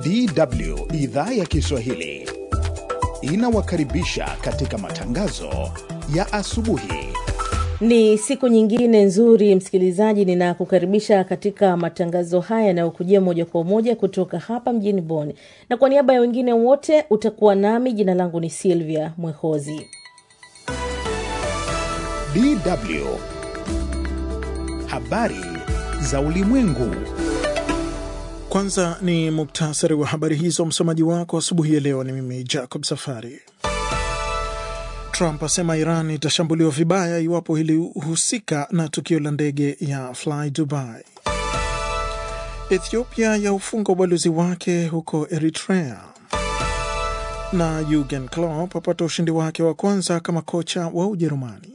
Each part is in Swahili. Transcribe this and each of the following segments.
DW idhaa ya Kiswahili inawakaribisha katika matangazo ya asubuhi. Ni siku nyingine nzuri, msikilizaji, ninakukaribisha katika matangazo haya yanayokujia moja kwa moja kutoka hapa mjini Bonn, na kwa niaba ya wengine wote utakuwa nami. Jina langu ni Silvia Mwehozi. DW habari za ulimwengu. Kwanza ni muktasari wa habari hizo. Msomaji wako asubuhi ya leo ni mimi Jacob Safari. Trump asema Iran itashambuliwa vibaya iwapo ilihusika na tukio la ndege ya Fly Dubai. Ethiopia yaufunga ubalozi wake huko Eritrea, na Jurgen Klopp apata ushindi wake wa kwanza kama kocha wa Ujerumani.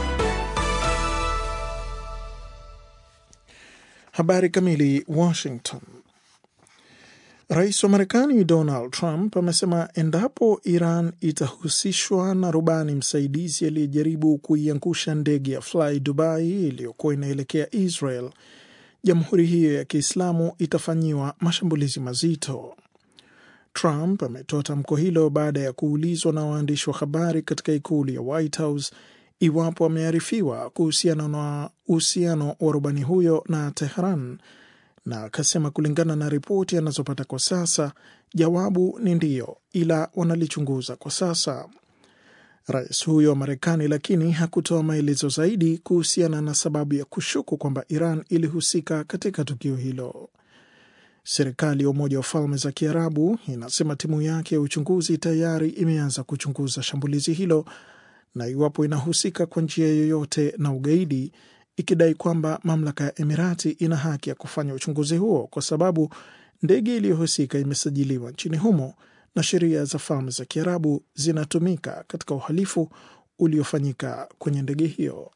Habari kamili. Washington. Rais wa Marekani Donald Trump amesema endapo Iran itahusishwa na rubani msaidizi aliyejaribu kuiangusha ndege ya Fly Dubai iliyokuwa inaelekea Israel, jamhuri hiyo ya Kiislamu itafanyiwa mashambulizi mazito. Trump ametoa tamko hilo baada ya kuulizwa na waandishi wa habari katika ikulu ya White House iwapo amearifiwa kuhusiana na uhusiano wa rubani huyo na Tehran na akasema kulingana na ripoti anazopata kwa sasa, jawabu ni ndiyo, ila wanalichunguza kwa sasa. Rais huyo wa Marekani lakini hakutoa maelezo zaidi kuhusiana na sababu ya kushuku kwamba Iran ilihusika katika tukio hilo. Serikali ya Umoja wa Falme za Kiarabu inasema timu yake ya uchunguzi tayari imeanza kuchunguza shambulizi hilo na iwapo inahusika kwa njia yoyote na ugaidi ikidai kwamba mamlaka ya Emirati ina haki ya kufanya uchunguzi huo kwa sababu ndege iliyohusika imesajiliwa nchini humo na sheria za Falme za Kiarabu zinatumika katika uhalifu uliofanyika kwenye ndege hiyo.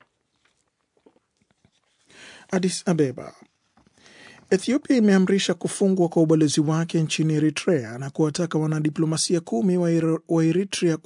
Addis Abeba. Ethiopia imeamrisha kufungwa kwa ubalozi wake nchini Eritrea na kuwataka wanadiplomasia kumi wa Eritrea